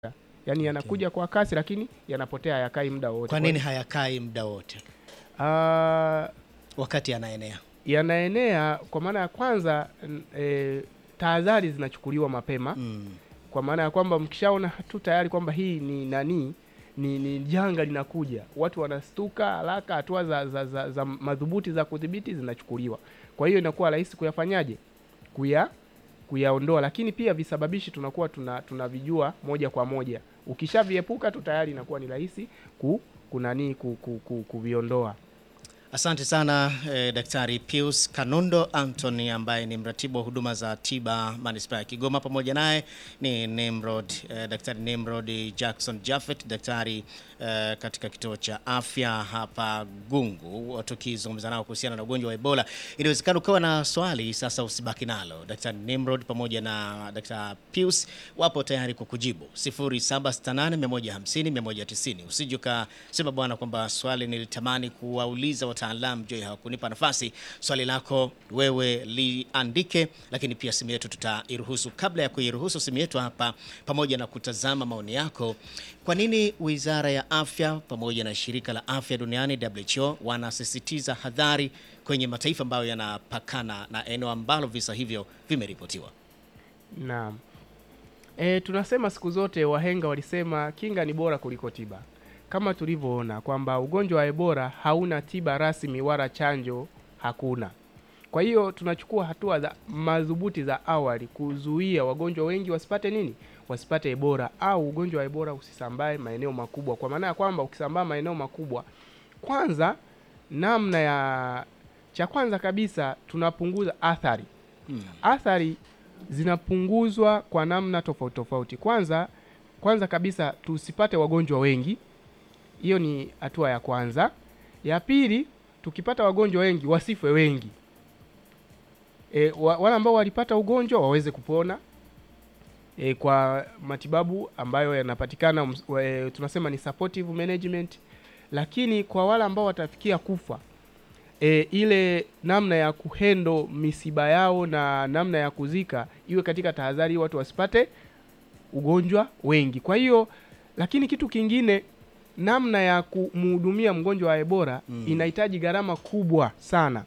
yaani yanakuja kwa kasi, lakini yanapotea, hayakai muda wote. Kwa nini hayakai muda wote Ah, wakati yanaenea? yanaenea kwa maana ya kwanza n- e, tahadhari zinachukuliwa mapema Mm. kwa maana ya kwamba mkishaona tu tayari kwamba hii ni nani ni, ni janga linakuja, watu wanastuka haraka, hatua za, za, za, za madhubuti za kudhibiti zinachukuliwa. Kwa hiyo inakuwa rahisi kuyafanyaje, kuya kuyaondoa, lakini pia visababishi tunakuwa tuna tunavijua moja kwa moja. Ukishaviepuka tu tayari inakuwa ni rahisi ku kunani ku, ku, ku, kuviondoa. Asante sana eh, Daktari Pius Kanundo Anthony ambaye ni mratibu wa huduma za tiba manispaa ya Kigoma. Pamoja naye ni Nimrod, eh, Daktari Nimrod Jackson Jaffet, daktari eh, katika kituo cha afya hapa Gungu, tukizungumza nao kuhusiana na ugonjwa wa Ebola. Inawezekana ukawa na swali sasa, usibaki nalo. Daktari Nimrod pamoja na Daktari Pius wapo tayari kukujibu 0768150190. Usije ukasema bwana kwamba swali nilitamani kuwauliza wataalamu je, hawakunipa nafasi. Swali lako wewe liandike, lakini pia simu yetu tutairuhusu. Kabla ya kuiruhusu simu yetu hapa, pamoja na kutazama maoni yako, kwa nini Wizara ya Afya pamoja na Shirika la Afya Duniani WHO wanasisitiza hadhari kwenye mataifa ambayo yanapakana na eneo ambalo visa hivyo vimeripotiwa? Naam. E, tunasema siku zote wahenga walisema kinga ni bora kuliko tiba, kama tulivyoona kwamba ugonjwa wa Ebola hauna tiba rasmi wala chanjo hakuna. Kwa hiyo tunachukua hatua za madhubuti za awali kuzuia wagonjwa wengi wasipate nini, wasipate Ebola au ugonjwa wa Ebola usisambae maeneo makubwa, kwa maana ya kwamba ukisambaa maeneo makubwa, kwanza namna ya cha kwanza kabisa tunapunguza athari Hmm. athari zinapunguzwa kwa namna tofauti tofauti. Kwanza kwanza kabisa tusipate wagonjwa wengi, hiyo ni hatua ya kwanza. Ya pili, tukipata wagonjwa wengi wasife wengi. E, wa, wale ambao walipata ugonjwa waweze kupona e, kwa matibabu ambayo yanapatikana ms- wa- e, tunasema ni supportive management, lakini kwa wale ambao watafikia kufa e, ile namna ya kuhendo misiba yao na namna ya kuzika iwe katika tahadhari, watu wasipate ugonjwa wengi. Kwa hiyo, lakini kitu kingine, namna ya kumhudumia mgonjwa wa Ebola Mm. inahitaji gharama kubwa sana.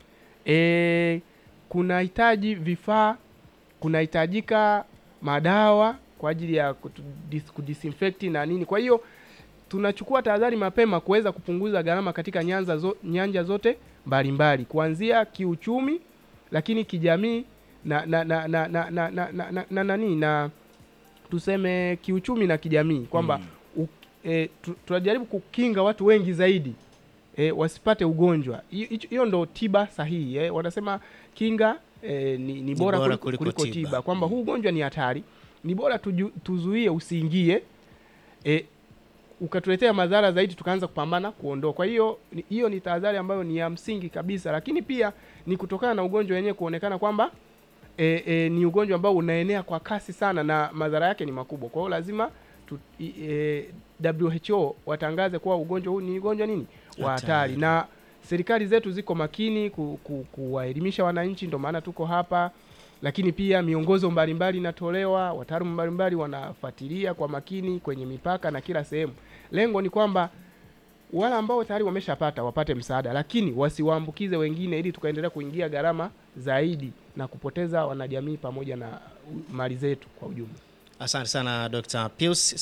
E, kunahitaji vifaa, kunahitajika madawa kwa ajili ya kutu- dis- kudisinfect na nini. Kwa hiyo tunachukua tahadhari mapema kuweza kupunguza gharama katika nyanza zo, nyanja zote mbalimbali kuanzia kiuchumi, lakini kijamii na na na na na na na na na na nani na tuseme kiuchumi na kijamii kwamba Mm. u- e, tu- tunajaribu kukinga watu wengi zaidi e, wasipate ugonjwa. Hiyo hicho- hiyo ndo tiba sahihi eh. Wanasema kinga e, ni, ni bora, bora kuliko, kuliko kuliko tiba. tiba, kwamba Mm. huu ugonjwa ni hatari, ni bora tuju, tuzuie usiingie e, ukatuletea madhara zaidi tukaanza kupambana kuondoa. Kwa hiyo ni- hiyo ni tahadhari ambayo ni ya msingi kabisa, lakini pia ni kutokana na ugonjwa wenyewe kuonekana kwamba e, e, ni ugonjwa ambao unaenea kwa kasi sana na madhara yake ni makubwa. Kwa hiyo lazima tu, i, e, WHO watangaze kuwa ugonjwa huu ni ugonjwa nini wa hatari, Hatari. na serikali zetu ziko makini ku, ku, kuwaelimisha wananchi, ndio maana tuko hapa lakini pia miongozo mbalimbali inatolewa, wataalamu mbalimbali wanafuatilia kwa makini kwenye mipaka na kila sehemu. Lengo ni kwamba wale ambao tayari wameshapata wapate msaada, lakini wasiwaambukize wengine, ili tukaendelea kuingia gharama zaidi na kupoteza wanajamii pamoja na uh, mali zetu kwa ujumla. Asante sana Dr. Pius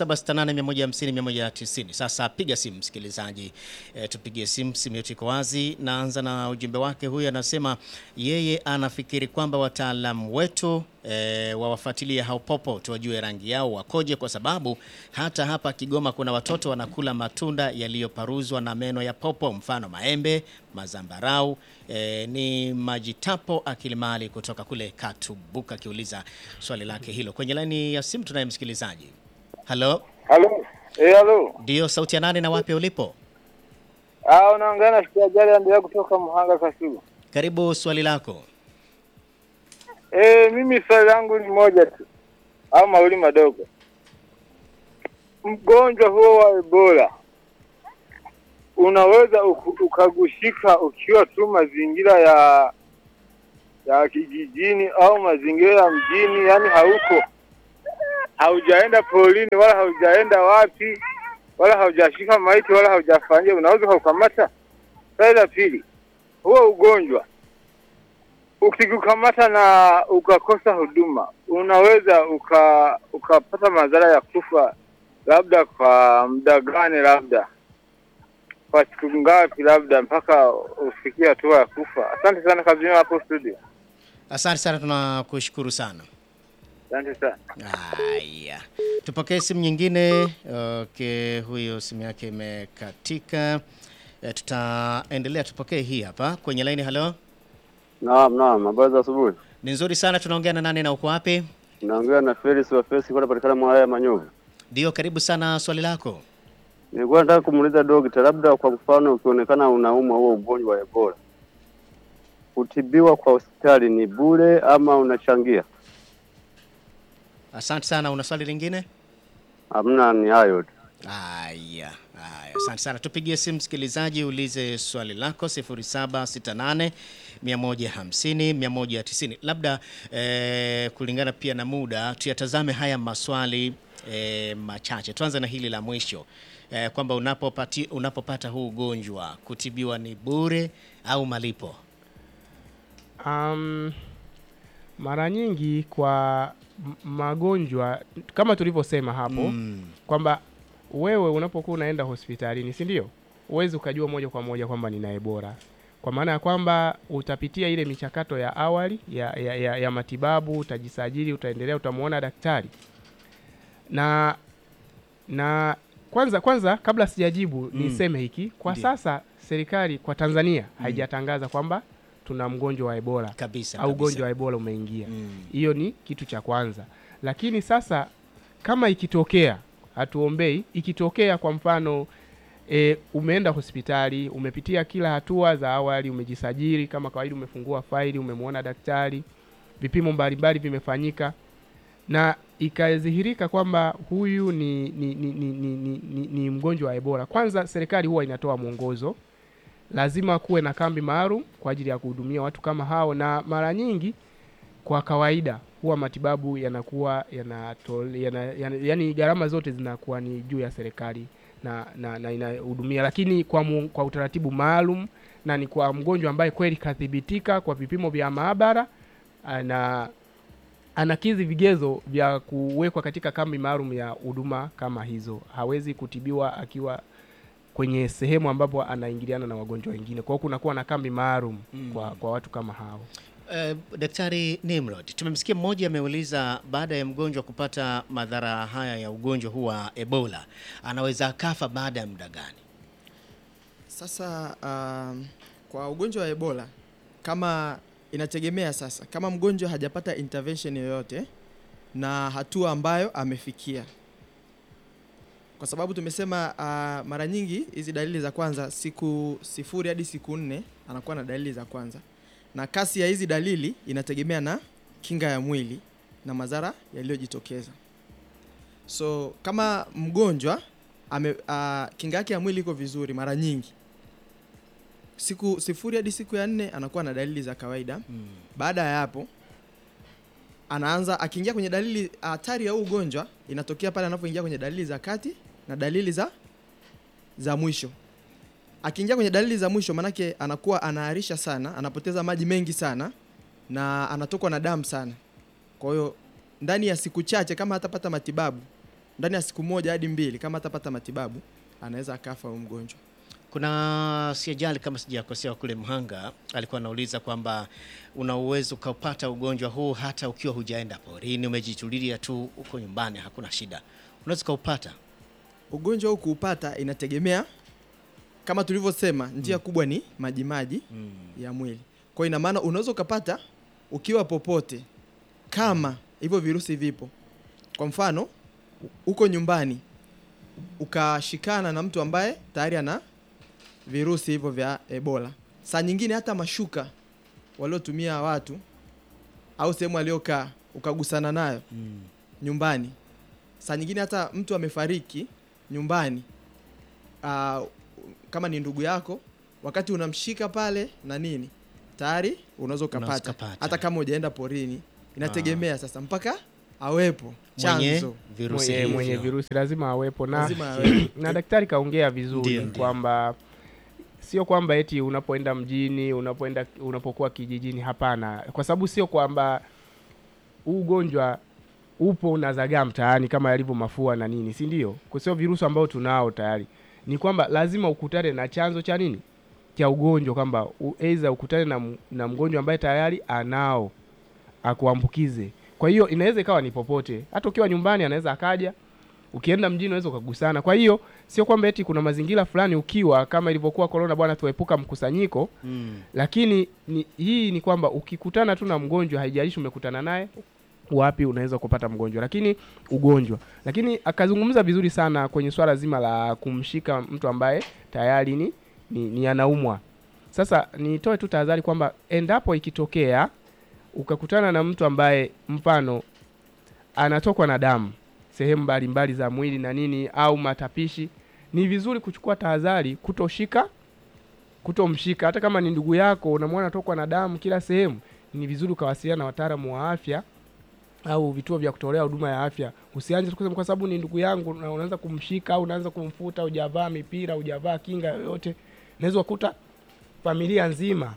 0768150190. Sasa piga simu msikilizaji, e, tupigie simu, simu yetu iko wazi. Naanza na ujumbe wake. Huyu anasema yeye anafikiri kwamba wataalamu wetu e, wawafuatilie hao popo tuwajue rangi yao wakoje, kwa sababu hata hapa Kigoma kuna watoto wanakula matunda yaliyoparuzwa na meno ya popo, mfano maembe, mazambarau. E, ni Majitapo Akilimali kutoka kule Katubuka akiuliza swali lake hilo. Kwenye laini ya simu tunaye msikilizaji. Halo, Halo. Eh, halo. ndio sauti ya nani na wapi ulipo? Ah, unaongea na Shujaa endelea kutoka Muhanga Kasugu. Karibu swali lako. Eh, mimi swali langu ni moja tu au mawili madogo. Mgonjwa huo wa Ebola unaweza uku- ukagushika ukiwa tu mazingira ya ya kijijini au mazingira ya mjini, yani hauko haujaenda polini wala haujaenda wapi wala haujashika maiti wala haujafanyia, unaweza ukaukamata. Swali la pili, huo ugonjwa ukikukamata na ukakosa huduma, unaweza uka ukapata madhara ya kufa, labda kwa muda gani, labda kwa siku ngapi, labda mpaka ufikie hatua ya kufa. Asante sana kazini hapo studio, Asante sana, tunakushukuru sana. asante sana. Haya, tupokee simu nyingine. Okay, huyo simu yake imekatika. E, tutaendelea, tupokee hii hapa kwenye laini. Halo, Naam, naam, habari za asubuhi. ni nzuri sana. Tunaongea na nani na uko wapi? Naongea na Felix wa Felix kwa patikana mwaya ya Manyovu. Ndio, karibu sana. Swali lako. Nilikuwa nataka kumuuliza dokta, labda kwa mfano ukionekana unaumwa huo ugonjwa wa Ebola, kutibiwa kwa hospitali ni bure ama unachangia? Asante sana. Una swali lingine? Hamna, ni hayo tu. Haya, haya, asante sana. Tupigie simu msikilizaji, ulize swali lako 0768 150 190. Labda eh, kulingana pia na muda, tuyatazame haya maswali eh, machache. Tuanze na hili la mwisho eh, kwamba unapopati, unapopata huu ugonjwa kutibiwa ni bure au malipo? Um, mara nyingi kwa m- magonjwa kama tulivyosema hapo Mm, kwamba wewe unapokuwa unaenda hospitalini, si ndio? Huwezi ukajua moja kwa moja kwamba nina Ebola, kwa maana ya kwamba utapitia ile michakato ya awali ya, ya, ya, ya matibabu, utajisajili, utaendelea, utamwona daktari na na kwanza kwanza, kabla sijajibu Mm. niseme hiki kwa Ndiyo. sasa, serikali kwa Tanzania haijatangaza kwamba tuna mgonjwa wa Ebola kabisa au kabisa. ugonjwa wa Ebola umeingia. Mm, Hiyo ni kitu cha kwanza, lakini sasa kama ikitokea, hatuombei, ikitokea kwa mfano e, umeenda hospitali, umepitia kila hatua za awali, umejisajili kama kawaida, umefungua faili, umemwona daktari, vipimo mbalimbali vimefanyika na ikadhihirika kwamba huyu ni, ni, ni, ni, ni, ni, ni, ni mgonjwa wa Ebola, kwanza serikali huwa inatoa mwongozo lazima kuwe na kambi maalum kwa ajili ya kuhudumia watu kama hao, na mara nyingi kwa kawaida huwa matibabu yanakuwa yanatole, yana, yana, yani gharama zote zinakuwa ni juu ya serikali na, na, na inahudumia, lakini kwa, mu, kwa utaratibu maalum na ni kwa mgonjwa ambaye kweli kathibitika kwa vipimo vya maabara na anakidhi vigezo vya kuwekwa katika kambi maalum ya huduma kama hizo. Hawezi kutibiwa akiwa kwenye sehemu ambapo anaingiliana na wagonjwa wengine. Kwa hiyo kunakuwa na kambi maalum Mm. kwa, kwa watu kama hao. Eh, Daktari Nimrod, tumemsikia mmoja ameuliza baada ya mgonjwa kupata madhara haya ya ugonjwa huu wa Ebola anaweza akafa baada ya muda gani? Sasa um, kwa ugonjwa wa Ebola kama inategemea sasa, kama mgonjwa hajapata intervention yoyote na hatua ambayo amefikia, kwa sababu tumesema uh, mara nyingi hizi dalili za kwanza siku sifuri hadi siku nne anakuwa na dalili za kwanza, na kasi ya hizi dalili inategemea na kinga ya mwili na madhara yaliyojitokeza. So kama mgonjwa ame, uh, kinga yake ya mwili iko vizuri, mara nyingi siku sifuri hadi siku ya nne anakuwa na dalili za kawaida. Baada ya hapo anaanza akiingia kwenye dalili hatari ya huu ugonjwa inatokea pale anapoingia kwenye dalili za kati na dalili za za mwisho. Akiingia kwenye dalili za mwisho, manake anakuwa anaharisha sana, anapoteza maji mengi sana na anatokwa na damu sana. Kwa hiyo ndani ya siku chache, kama hatapata matibabu, ndani ya siku moja hadi mbili, kama hatapata matibabu, anaweza akafa huyu mgonjwa. Kuna siajali kama sijakosea, kule Mhanga alikuwa anauliza kwamba una uwezo ukapata ugonjwa huu hata ukiwa hujaenda porini, umejitulia tu huko nyumbani, hakuna shida, unaweza ukaupata. Ugonjwa huu kuupata inategemea kama tulivyosema, njia kubwa ni majimaji Mm. ya mwili. Kwa hiyo ina maana unaweza ukapata ukiwa popote kama hivyo virusi vipo. Kwa mfano, u- uko nyumbani ukashikana na mtu ambaye tayari ana virusi hivyo vya Ebola. Saa nyingine hata mashuka waliotumia watu au sehemu aliyokaa ukagusana nayo Mm. nyumbani. Saa nyingine hata mtu amefariki nyumbani, ah, kama ni ndugu yako, wakati unamshika pale na nini, tayari unaweza ukapata, ukapata. hata kama hujaenda porini. Inategemea sasa mpaka awepo mwenye chanzo virusi mwenye, mwenye hivyo. virusi lazima awepo na, lazima awepo. na daktari kaongea vizuri Ndio, ndio. kwamba sio kwamba eti unapoenda mjini unapoenda unapokuwa kijijini hapana kwa sababu sio kwamba huu ugonjwa upo unazagaa mtaani kama yalivyo mafua na nini si ndio Kwa sio virusi ambao tunao tayari ni kwamba lazima ukutane na chanzo cha nini cha ugonjwa kwamba u- aidha ukutane na, m- na mgonjwa ambaye tayari anao akuambukize kwa hiyo inaweza ikawa ni popote hata ukiwa nyumbani anaweza akaja ukienda mjini unaweza ukagusana kwa hiyo sio kwamba eti kuna mazingira fulani ukiwa kama ilivyokuwa corona bwana tuepuka mkusanyiko Mm. lakini ni, hii ni kwamba ukikutana tu na mgonjwa haijalishi umekutana naye wapi unaweza kupata mgonjwa lakini ugonjwa lakini akazungumza vizuri sana kwenye swala zima la kumshika mtu ambaye tayari ni, ni, ni anaumwa sasa nitoe tu tahadhari kwamba endapo ikitokea ukakutana na mtu ambaye mfano anatokwa na damu sehemu mbalimbali za mwili na nini au matapishi ni vizuri kuchukua tahadhari kutoshika kutomshika hata kama ni ndugu yako unamwona anatokwa na damu kila sehemu ni vizuri ukawasiliana na wataalamu wa afya au vituo vya kutolea huduma ya afya usianze tu kusema kwa sababu ni ndugu yangu na unaanza kumshika au unaanza kumfuta hujavaa mipira hujavaa kinga yoyote unaweza kukuta familia nzima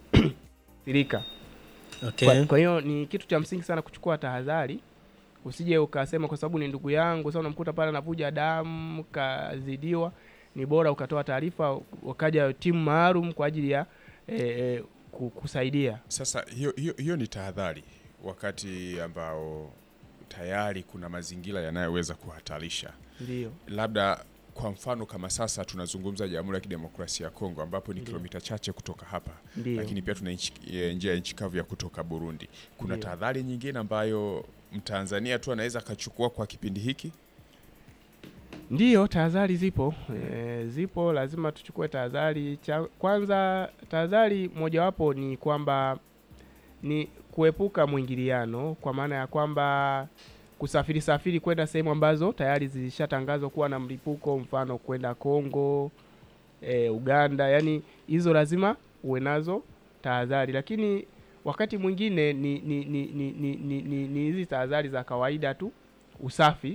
sirika Okay. kwa, kwa hiyo ni kitu cha msingi sana kuchukua tahadhari usije ukasema kwa sababu ni ndugu yangu sasa unamkuta pale anavuja damu kazidiwa ni bora ukatoa taarifa wakaja timu maalum kwa ajili ya e, e, ku- kusaidia Sasa hiyo, hiyo, hiyo ni tahadhari wakati ambao tayari kuna mazingira yanayoweza kuhatarisha, ndio labda kwa mfano kama sasa tunazungumza Jamhuri ya Kidemokrasia ya Kongo ambapo ni kilomita chache kutoka hapa, ndio lakini pia tuna nchi- eh, njia ya nchi kavu ya kutoka Burundi. Kuna Ndio. tahadhari nyingine ambayo Mtanzania tu anaweza akachukua kwa kipindi hiki? Ndiyo, tahadhari zipo e, zipo, lazima tuchukue tahadhari. Cha kwanza, tahadhari mojawapo ni kwamba ni kuepuka mwingiliano, kwa maana ya kwamba kusafiri safiri kwenda sehemu ambazo tayari zilishatangazwa kuwa na mlipuko, mfano kwenda Kongo, e, Uganda, yani hizo lazima uwe nazo tahadhari, lakini wakati mwingine ni ni ni ni ni ni- ni- ni hizi tahadhari za kawaida tu, usafi